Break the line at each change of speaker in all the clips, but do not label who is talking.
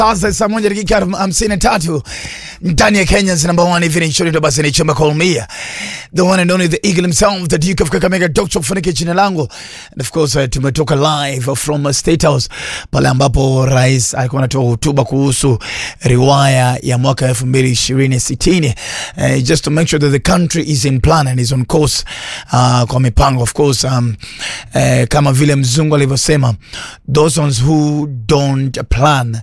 Sasa saa moja dakika hamsini na tatu ndani ya Kenya's number one evening show, ndio basi ni chama call me the one and only the eagle himself the Duke of Kakamega Dr. Kufanike jina langu and of course uh, tumetoka live from uh, State House pale ambapo rais alikuwa anatoa hotuba kuhusu riwaya ya mwaka 2020 uh, just to make sure that the country is in plan and is on course uh, kwa mipango of course um, uh, kama vile mzungu alivyosema those ones who don't plan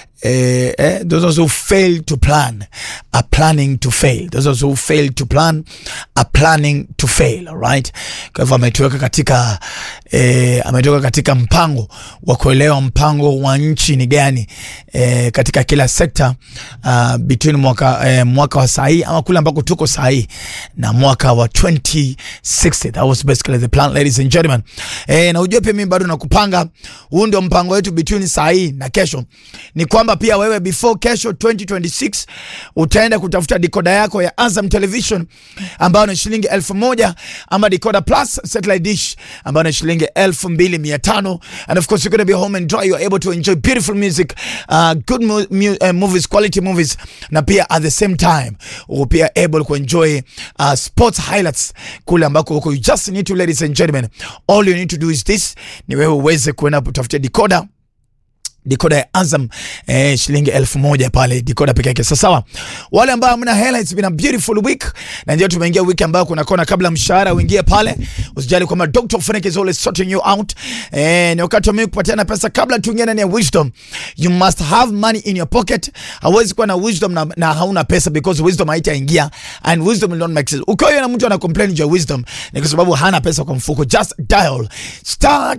Eh, eh, those who fail to plan are planning to fail. Those who fail to plan are planning to fail. Alright, kwa hivyo ametuweka katika eh, ametoka katika mpango wa kuelewa mpango wa nchi ni gani eh, katika kila sekta uh, between mwaka, eh, mwaka wa sahii ama kule ambako tuko sahii na mwaka wa 2060 that was basically the plan ladies and gentlemen eh, na ujue pia mimi bado nakupanga huu ndio mpango wetu between sahii na kesho ni kwamba pia wewe before kesho 2026 utaenda kutafuta dikoda yako ya Azam Television ambayo ni shilingi elfu moja ama dikoda plus satellite dish ambayo ni shilingi elfu mbili mia tano and of course you're gonna be home and dry you're able to enjoy beautiful music uh, good mu mu uh, movies quality movies na pia at the same time uko pia able kuenjoy uh, sports highlights kule ambako huko you just need to ladies and gentlemen all you need to do is this ni wewe uweze kuenda kutafutia dikoda dikoda ya Azam eh, shilingi elfu moja pale dikoda peke yake. Sasa sawa, wale ambao hamna hela, it's been a beautiful week, na ndio tumeingia wiki ambayo kuna kona kabla mshahara uingie pale. Usijali kwamba Dr. Frank is always sorting you out. Eh, ni wakati wa mimi kupatiana pesa kabla tuingie ndani ya wisdom. You must have money in your pocket. Hawezi kuwa na wisdom na, na hauna pesa because wisdom haitaingia and wisdom will not make sense. Ukiwa na mtu ana complain juu ya wisdom ni kwa sababu hana pesa kwa mfuko. Just dial star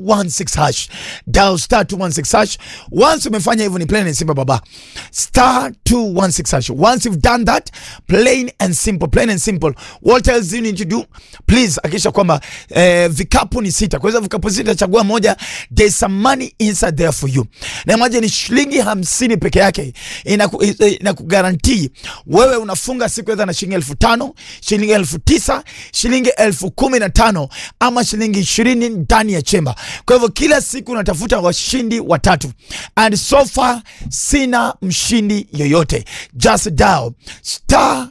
216 hash. Dial star 216 hash. Once umefanya hivyo ni plain and simple baba. Star 216 hash. Once you've done that, plain and simple, plain and simple. What else do you need to do? Please hakikisha kwamba eh, vikapu ni sita. Kwa hizo vikapu sita chagua moja. There's some money inside there for you. Na imagine ni shilingi hamsini peke yake inakugarantii wewe unafunga siku edha na shilingi elfu tano shilingi elfu tisa shilingi elfu kumi na tano ama shilingi ishirini ndani ya chemba. Kwa hivyo kila siku unatafuta washindi watatu, and so far sina mshindi yoyote. Just dial star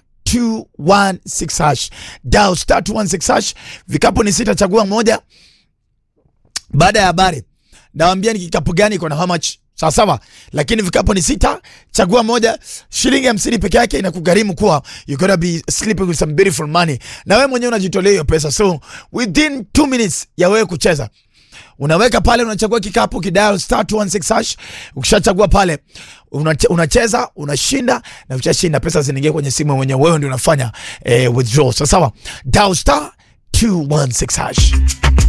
216 hash, dial star 216 hash. Vikapu ni sita, chagua moja. Baada ya habari nawambia ni kikapu gani iko na how much sawa sawa, lakini vikapu ni sita, chagua moja. Shilingi hamsini peke yake inakugharimu kuwa you gotta be sleeping with some beautiful money, na wewe mwenyewe unajitolea hiyo pesa, so within 2 minutes ya wewe kucheza unaweka pale, unachagua kikapu kidial star 216 hash. Ukishachagua pale unache, unacheza unashinda, na ukishashinda pesa zinaingia kwenye simu mwenyewe, wewe ndio unafanya eh, withdraw. Sawa sawa, dial star 216 hash.